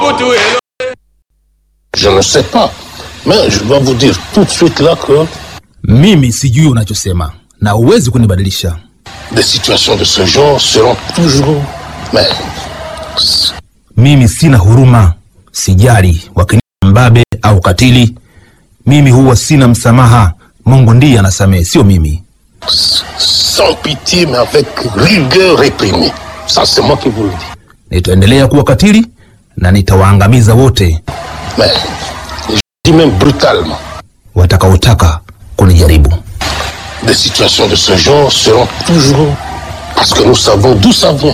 Je ne sais pas. Mais je dois vous dire tout de suite là que Mimi sijui unachosema na huwezi kunibadilisha. des situations de ce genre seront toujours. Mais Mimi sina huruma, sijali wakiniita mbabe au katili. Mimi huwa sina msamaha. Mungu ndiye anasamehe, sio mimi. sans pitié, mais avec rigueur réprimée. Ça, c'est moi qui vous le dis. Nitaendelea kuwa katili na nitawaangamiza wote Mais je dis même brutalement. watakaotaka kunijaribu. Des situations de ce genre seront toujours. Parce que nous savons d'où ça vient.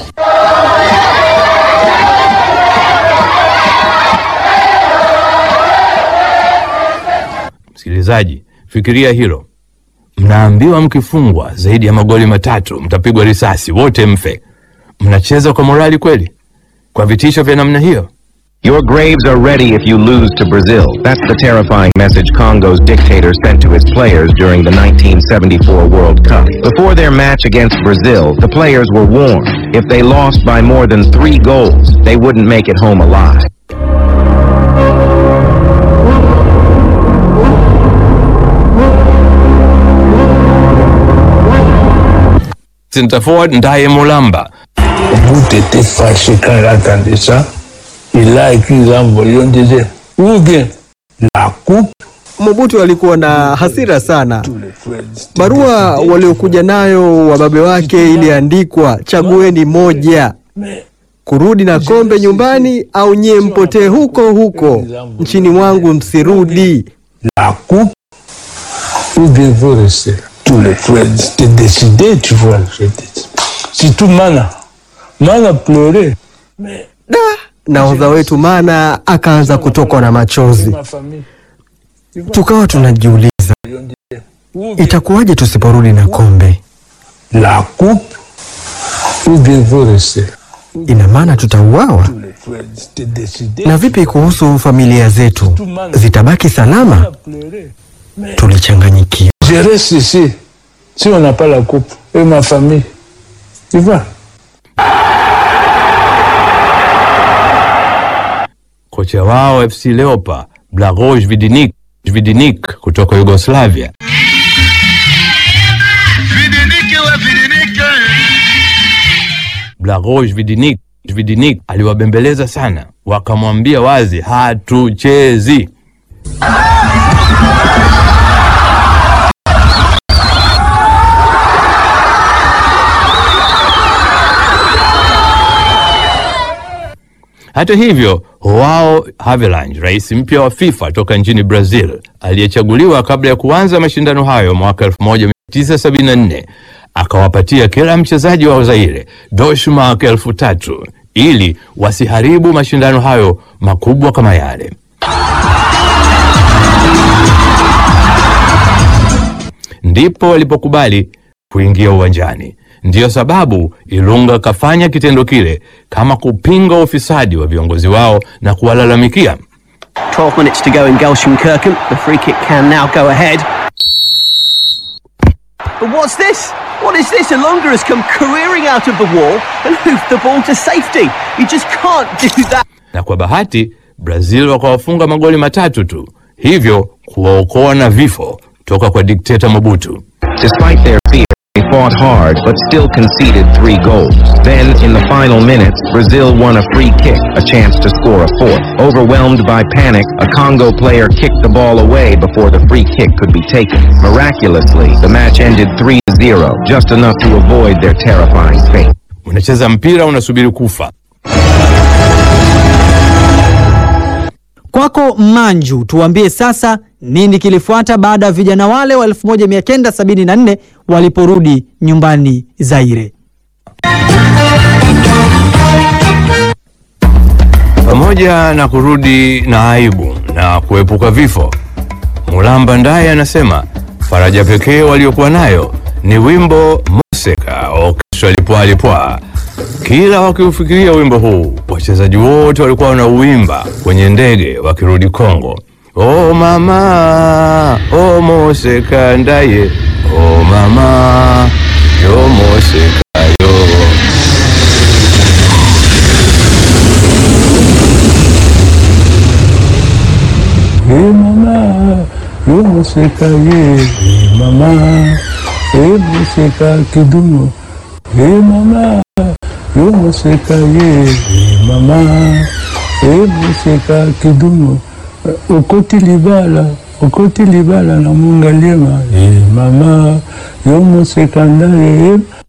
Msikilizaji, fikiria hilo. Mnaambiwa mkifungwa zaidi ya magoli matatu mtapigwa risasi, wote mfe. Mnacheza kwa morali kweli? Kwa vitisho vya namna hiyo? Your graves are ready if you lose to Brazil. That's the terrifying message Congo's dictator sent to his players during the 1974 World Cup. Before their match against Brazil, the players were warned if they lost by more than three goals, they wouldn't make it home alive. Center forward Ndaye Mulamba Bout était fâché quand il entendait ça. Il a écrit dans le volume, il disait, ou bien la coupe, Mobutu alikuwa na hasira sana. tous les frères étaient Barua waliokuja nayo wababe wake iliandikwa, chagueni moja, kurudi na kombe nyumbani au nyie mpotee huko huko nchini mwangu, msirudi. la coupe, ou bien vous restez. Tous les frères étaient décidés, tu vois. j'étais- Surtout Mana. Mana pleurait. Da, nahodha wetu Mana akaanza kutokwa na machozi. Ma famille. Tukawa tunajiuliza Ou bien itakuwaje tusiporudi na kombe? la coupe, ou bien vous restez. Ina maana tutauawa? Tous les frères étaient décidés. Na vipi kuhusu familia zetu, zitabaki salama? Mana pleurait. Tulichanganyikiwa. Je reste ici si on n'a pas la coupe. Et ma famille. Tu vois kocha wao FC Leopa Blagoje Vidinik Vidinik kutoka Yugoslavia Blagoje Vidinik Vidinik aliwabembeleza sana, wakamwambia wazi, hatuchezi. Hata hivyo, Joao Havelange, rais mpya wa FIFA toka nchini Brazil, aliyechaguliwa kabla ya kuanza mashindano hayo mwaka 1974 akawapatia kila mchezaji wa Zaire doshmark elfu tatu ili wasiharibu mashindano hayo makubwa kama yale. Ndipo walipokubali kuingia uwanjani. Ndiyo sababu Ilunga kafanya kitendo kile kama kupinga ufisadi wa viongozi wao na kuwalalamikia. 12 minutes to go in Gelsenkirchen. The free kick can now go ahead. But what's this? What is this? Alonga has come careering out of the wall and hoofed the ball to safety. You just can't do that. na kwa bahati Brazil wakawafunga magoli matatu tu, hivyo kuwaokoa na vifo toka kwa dikteta Mobutu. Despite their fear, they fought hard but still conceded three goals. Then, in the final minutes, Brazil won a free kick, a chance to score a fourth. Overwhelmed by panic, a Congo player kicked the ball away before the free kick could be taken. Miraculously, the match ended 3-0, just enough to avoid their terrifying fate. Unacheza mpira unasubiri kufa. Kwako Manju, tuambie sasa nini kilifuata baada ya vijana wale wa 1974 waliporudi nyumbani Zaire. Pamoja na kurudi na aibu na kuepuka vifo, Mulamba Ndaye anasema faraja pekee waliokuwa nayo ni wimbo Moseka Orchestra Lipwa Lipwa. Kila wakiufikiria wimbo huu, wachezaji wote walikuwa wanauimba kwenye ndege wakirudi Kongo. O mama, o Moseka Ndaye, o mama, yo Moseka yo. yo moseka ye e mama e moseka kidumu e mama yo moseka ye e mama e moseka kidumu okoti libala okoti libala na mungaliema e mama yo moseka ndaye